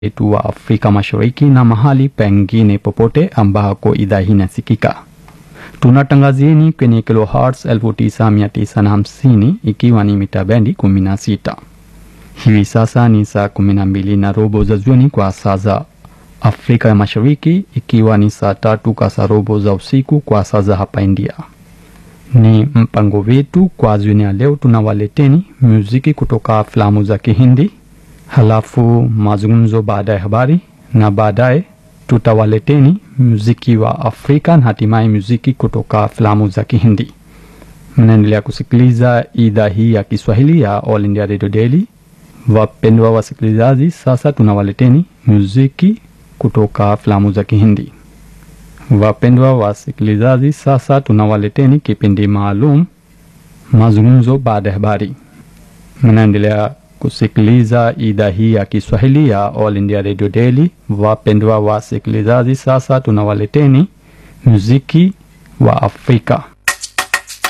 wetu wa Afrika Mashariki na mahali pengine popote ambako idhaa hii inasikika. Tunatangazieni kwenye kilohertz 9950 ikiwa ni mita bendi 16. Hivi sasa ni saa 12 na robo za jioni kwa saa za Afrika ya Mashariki, ikiwa ni saa tatu kasarobo za usiku kwa saa za hapa India. Ni mpango wetu kwa jioni ya leo, tunawaleteni muziki kutoka filamu za Kihindi, halafu mazungumzo baada ya habari, na baadaye tutawaleteni muziki wa Afrika na hatimaye muziki kutoka filamu za Kihindi. Mnaendelea kusikiliza idhaa hii ya Kiswahili ya All India Radio Daily. Wapendwa wasikilizaji, sasa tunawaleteni muziki kutoka filamu za Kihindi. Wapendwa wasikilizaji, sasa tunawaleteni kipindi maalum mazungumzo baada ya habari. Mnaendelea kusikiliza idhaa hii ya Kiswahili ya All India Radio Daily. Wapendwa wasikilizaji, sasa tunawaleteni muziki wa Afrika.